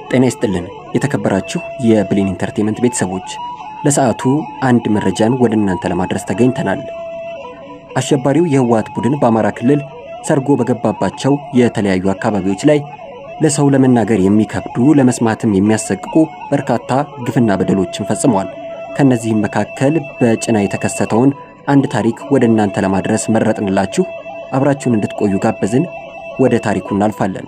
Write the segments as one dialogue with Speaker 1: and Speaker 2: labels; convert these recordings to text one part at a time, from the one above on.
Speaker 1: ጤና ይስጥልን የተከበራችሁ የብሌን ኢንተርቴንመንት ቤተሰቦች፣ ለሰዓቱ አንድ መረጃን ወደ እናንተ ለማድረስ ተገኝተናል። አሸባሪው የህወሓት ቡድን በአማራ ክልል ሰርጎ በገባባቸው የተለያዩ አካባቢዎች ላይ ለሰው ለመናገር የሚከብዱ ለመስማትም የሚያሰቅቁ በርካታ ግፍና በደሎችን ፈጽሟል። ከነዚህም መካከል በጭና የተከሰተውን አንድ ታሪክ ወደ እናንተ ለማድረስ መረጥንላችሁ። አብራችሁን እንድትቆዩ ጋበዝን። ወደ ታሪኩ እናልፋለን።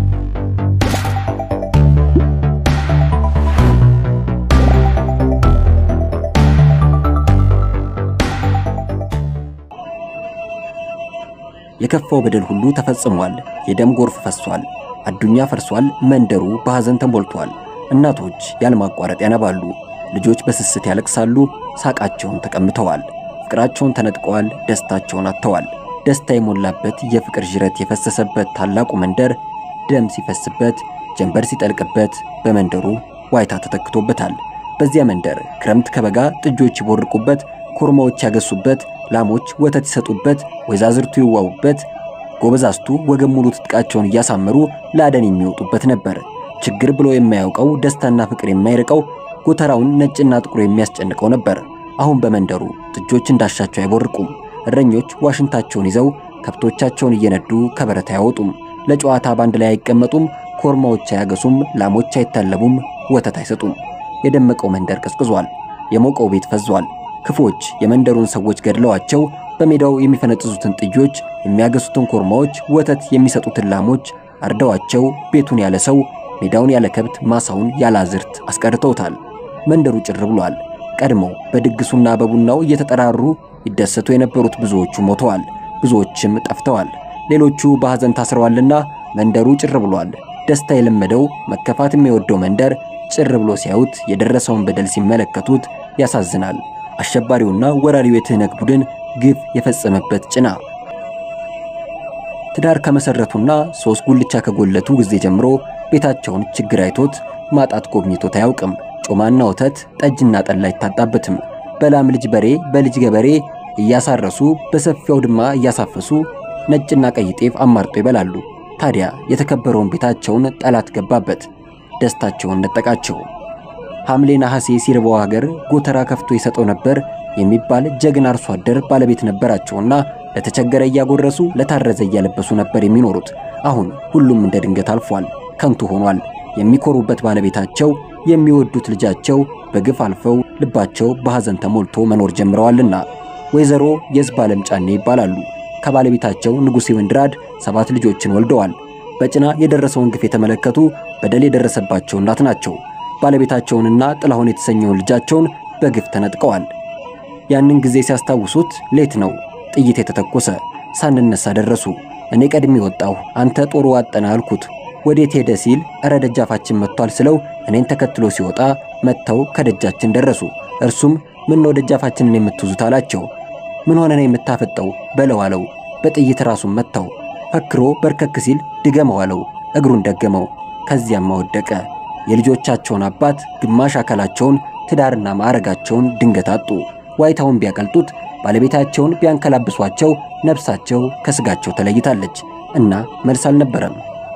Speaker 1: የከፋው በደል ሁሉ ተፈጽሟል። የደም ጎርፍ ፈሷል። አዱኛ ፈርሷል። መንደሩ በሐዘን ተሞልቷል። እናቶች ያለማቋረጥ ያነባሉ። ልጆች በስስት ያለቅሳሉ። ሳቃቸውን ተቀምተዋል። ፍቅራቸውን ተነጥቀዋል። ደስታቸውን አጥተዋል። ደስታ የሞላበት የፍቅር ዥረት የፈሰሰበት ታላቁ መንደር ደም ሲፈስበት፣ ጀንበር ሲጠልቅበት በመንደሩ ዋይታ ተተክቶበታል። በዚያ መንደር ክረምት ከበጋ ጥጆች ይቦርቁበት፣ ኮርማዎች ያገሱበት፣ ላሞች ወተት ይሰጡበት፣ ወይዛዝርቱ ይዋቡበት፣ ጎበዛዝቱ ወገን ሙሉ ትጥቃቸውን እያሳመሩ ለአደን የሚወጡበት ነበር። ችግር ብሎ የማያውቀው ደስታና ፍቅር የማይርቀው ጎተራውን ነጭና ጥቁር የሚያስጨንቀው ነበር። አሁን በመንደሩ ጥጆች እንዳሻቸው አይቦርቁም። እረኞች ዋሽንታቸውን ይዘው ከብቶቻቸውን እየነዱ ከበረት አያወጡም። ለጨዋታ ባንድ ላይ አይቀመጡም። ኮርማዎች አያገሱም። ላሞች አይታለቡም። ወተት አይሰጡም። የደመቀው መንደር ቀዝቅዟል። የሞቀው ቤት ፈዟል። ክፎች የመንደሩን ሰዎች ገድለዋቸው በሜዳው የሚፈነጥዙትን ጥጆች፣ የሚያገሱትን ኮርማዎች፣ ወተት የሚሰጡትን ላሞች አርደዋቸው ቤቱን ያለ ሰው፣ ሜዳውን ያለ ከብት፣ ማሳውን ያለ አዝርት አስቀርተውታል። መንደሩ ጭር ብሏል። ቀድሞ በድግሱና በቡናው እየተጠራሩ ይደሰቱ የነበሩት ብዙዎቹ ሞተዋል፣ ብዙዎችም ጠፍተዋል። ሌሎቹ በሐዘን ታስረዋልና መንደሩ ጭር ብሏል። ደስታ የለመደው መከፋት የሚወደው መንደር ጭር ብሎ ሲያዩት የደረሰውን በደል ሲመለከቱት ያሳዝናል። አሸባሪውና ወራሪው የትህነግ ቡድን ግፍ የፈጸመበት ጭና ትዳር ከመሰረቱና ሶስት ጉልቻ ከጎለቱ ጊዜ ጀምሮ ቤታቸውን ችግር አይቶት ማጣት ጎብኝቶት አያውቅም። ጮማና ወተት፣ ጠጅና ጠላ አይታጣበትም። በላም ልጅ በሬ በልጅ ገበሬ እያሳረሱ በሰፊው ድማ እያሳፈሱ ነጭና ቀይ ጤፍ አማርጦ ይበላሉ። ታዲያ የተከበረውን ቤታቸውን ጠላት ገባበት፣ ደስታቸውን ነጠቃቸው። ሐምሌ ነሐሴ ሲርበው ሀገር ጎተራ ከፍቶ ይሰጠው ነበር የሚባል ጀግና አርሶ አደር ባለቤት ነበራቸውና ለተቸገረ እያጎረሱ ለታረዘ እያለበሱ ነበር የሚኖሩት። አሁን ሁሉም እንደ ድንገት አልፏል፣ ከንቱ ሆኗል። የሚኮሩበት ባለቤታቸው የሚወዱት ልጃቸው በግፍ አልፈው ልባቸው በሐዘን ተሞልቶ መኖር ጀምረዋልና ወይዘሮ የዝብ ዓለም ጫኔ ይባላሉ። ከባለቤታቸው ንጉሴ ወንድራድ ሰባት ልጆችን ወልደዋል። በጭና የደረሰውን ግፍ የተመለከቱ በደል የደረሰባቸው እናት ናቸው። ባለቤታቸውንና ጥላሁን የተሰኘውን ልጃቸውን በግፍ ተነጥቀዋል። ያንን ጊዜ ሲያስታውሱት ሌት ነው ጥይት የተተኮሰ። ሳንነሳ ደረሱ። እኔ ቀድሜ ወጣሁ፣ አንተ ጦሩ አጠና አልኩት። ወዴት ሄደ ሲል እረ ደጃፋችን መጥቷል ስለው እኔን ተከትሎ ሲወጣ መጥተው ከደጃችን ደረሱ። እርሱም ምን ነው ደጃፋችንን የምትይዙት አላቸው። ምን ሆነ ነው የምታፈጠው በለው አለው። በጥይት ራሱን መታው። ፈክሮ በርከክ ሲል ድገመው አለው። እግሩን ደገመው። ከዚያም ወደቀ። የልጆቻቸውን አባት ግማሽ አካላቸውን ትዳርና ማዕረጋቸውን ድንገት አጡ። ዋይታውን ቢያቀልጡት ባለቤታቸውን ቢያንከላብሷቸው ነፍሳቸው ከስጋቸው ተለይታለች እና መልስ አልነበረም።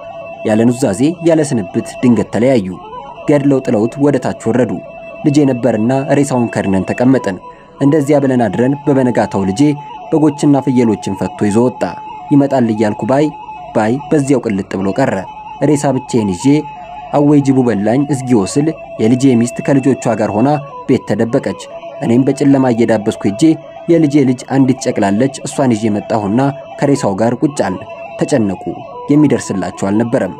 Speaker 1: ያለ ኑዛዜ ያለ ስንብት ድንገት ተለያዩ። ገድለው ጥለውት ወደ ታች ወረዱ። ልጄ ነበርና ሬሳውን ከድነን ተቀመጠን። እንደዚያ ብለን አድረን በበነጋታው ልጄ በጎችና ፍየሎችን ፈቶ ይዞ ወጣ። ይመጣል እያልኩ ባይ ባይ በዚያው ቅልጥ ብሎ ቀረ። ሬሳ ብቻዬን ይዤ አወይ ጅቡ በላኝ እዝጊ ወስል የልጄ ሚስት ከልጆቿ ጋር ሆና ቤት ተደበቀች። እኔም በጨለማ እየዳበስኩ ሄጄ የልጄ ልጅ አንዲት ጨቅላለች። እሷን ይዤ መጣሁና ከሬሳው ጋር ቁጭ አል። ተጨነቁ። የሚደርስላቸው አልነበረም።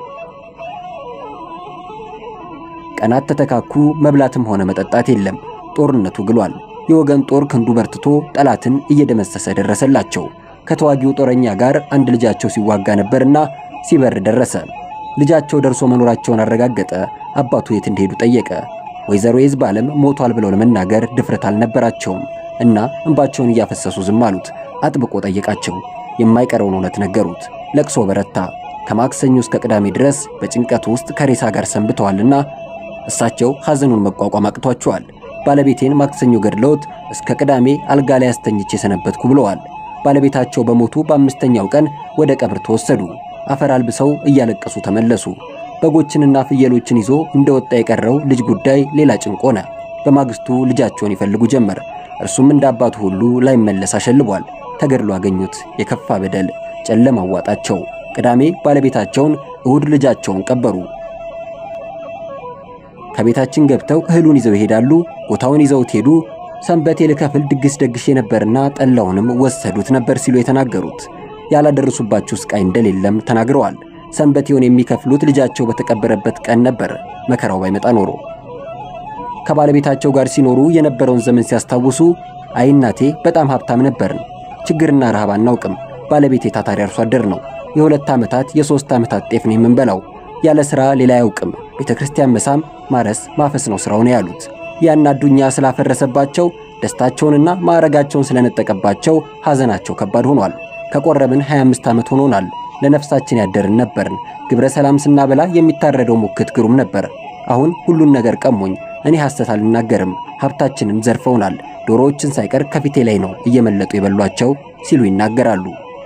Speaker 1: ቀናት ተተካኩ። መብላትም ሆነ መጠጣት የለም። ጦርነቱ ግሏል። የወገን ጦር ክንዱ በርትቶ ጠላትን እየደመሰሰ ደረሰላቸው። ከተዋጊው ጦረኛ ጋር አንድ ልጃቸው ሲዋጋ ነበርና ሲበር ደረሰ። ልጃቸው ደርሶ መኖራቸውን አረጋገጠ። አባቱ የት እንደሄዱ ጠየቀ። ወይዘሮ የዝብ ዓለም ሞቷል ብለው ለመናገር ድፍረት አልነበራቸውም እና እንባቸውን እያፈሰሱ ዝም አሉት። አጥብቆ ጠየቃቸው። የማይቀረውን እውነት ነገሩት። ለቅሶ በረታ። ከማክሰኞ እስከ ቅዳሜ ድረስ በጭንቀት ውስጥ ከሬሳ ጋር ሰንብተዋልና እሳቸው ሐዘኑን መቋቋም አቅቷቸዋል። ባለቤቴን ማክሰኞ ገድለውት እስከ ቅዳሜ አልጋ ላይ አስተኝቼ ሰነበትኩ ብለዋል። ባለቤታቸው በሞቱ በአምስተኛው ቀን ወደ ቀብር ተወሰዱ። አፈር አልብሰው እያለቀሱ ተመለሱ። በጎችንና ፍየሎችን ይዞ እንደወጣ የቀረው ልጅ ጉዳይ ሌላ ጭንቅ ሆነ። በማግስቱ ልጃቸውን ይፈልጉ ጀመር። እርሱም እንደ አባቱ ሁሉ ላይመለስ አሸልቧል። ተገድሎ አገኙት። የከፋ በደል ጨለማ አዋጣቸው። ቅዳሜ ባለቤታቸውን፣ እሁድ ልጃቸውን ቀበሩ። ከቤታችን ገብተው እህሉን ይዘው ይሄዳሉ። ቦታውን ይዘውት ሄዱ። ሰንበቴ ልከፍል ድግስ ደግሼ ነበርና ጠላውንም ወሰዱት ነበር ሲሉ የተናገሩት ያላደረሱባቸው ስቃይ እንደሌለም ተናግረዋል። ሰንበቴውን የሚከፍሉት ልጃቸው በተቀበረበት ቀን ነበር። መከራው ባይመጣ ኖሮ ከባለቤታቸው ጋር ሲኖሩ የነበረውን ዘመን ሲያስታውሱ አይ እናቴ በጣም ሀብታም ነበርን። ችግርና ረሃብ አናውቅም። ባለቤቴ ታታሪ አርሶ አደር ነው። የሁለት ዓመታት የሦስት ዓመታት ጤፍ ነው የምንበላው። ያለ ሥራ ሌላ አያውቅም። ቤተ ክርስቲያን መሳም፣ ማረስ፣ ማፈስ ነው ሥራው ነው ያሉት። ያን አዱኛ ስላፈረሰባቸው ደስታቸውንና ማዕረጋቸውን ስለነጠቀባቸው ሐዘናቸው ከባድ ሆኗል። ከቆረብን 25 ዓመት ሆኖናል። ለነፍሳችን ያደርን ነበርን። ግብረ ሰላም ስናበላ የሚታረደው ሙክት ግሩም ነበር። አሁን ሁሉን ነገር ቀሙኝ። እኔ ሐሰት አልናገርም። ሀብታችንን ዘርፈውናል። ዶሮዎችን ሳይቀር ከፊቴ ላይ ነው እየመለጡ የበሏቸው ሲሉ ይናገራሉ።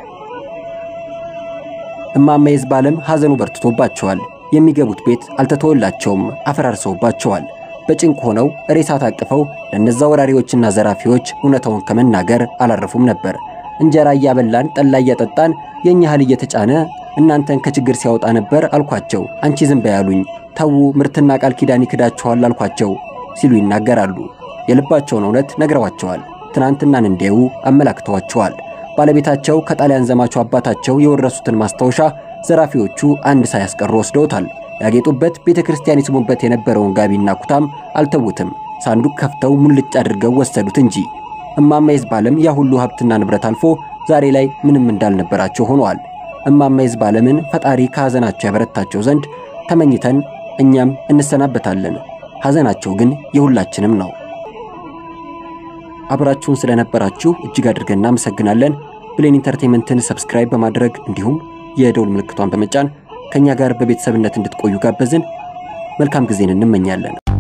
Speaker 1: እማማ ይዝባለም ሐዘኑ በርትቶባቸዋል። የሚገቡት ቤት አልተተወላቸውም፣ አፈራርሰውባቸዋል። በጭንቅ ሆነው ሬሳ ታቅፈው ለነዛ ወራሪዎችና ዘራፊዎች እውነታውን ከመናገር አላረፉም ነበር። እንጀራ እያበላን ጠላ እያጠጣን የእኛ እህል እየተጫነ እናንተን ከችግር ሲያወጣ ነበር አልኳቸው። አንቺ ዝም በይ አሉኝ። ተዉ ምርትና ቃል ኪዳን ይክዳችኋል አልኳቸው ሲሉ ይናገራሉ። የልባቸውን እውነት ነግረዋቸዋል። ትናንትናን እንዲያዩ አመላክተዋቸዋል። ባለቤታቸው ከጣሊያን ዘማቹ አባታቸው የወረሱትን ማስታወሻ ዘራፊዎቹ አንድ ሳያስቀሩ ወስደውታል። ያጌጡበት ቤተ ክርስቲያን ይስሙበት የነበረውን ጋቢና ኩታም አልተዉትም። ሳንዱቅ ከፍተው ሙልጭ አድርገው ወሰዱት እንጂ እማማ ይዝባለም ያ ሁሉ ሀብትና ንብረት አልፎ ዛሬ ላይ ምንም እንዳልነበራቸው ሆነዋል። እማማ ይዝባለምን ፈጣሪ ከሐዘናቸው ያበረታቸው ዘንድ ተመኝተን እኛም እንሰናበታለን። ሐዘናቸው ግን የሁላችንም ነው። አብራችሁን ስለነበራችሁ እጅግ አድርገን እናመሰግናለን። ብሌን ኢንተርቴንመንትን ሰብስክራይብ በማድረግ እንዲሁም የደውል ምልክቷን በመጫን ከእኛ ጋር በቤተሰብነት እንድትቆዩ ጋበዝን። መልካም ጊዜን እንመኛለን።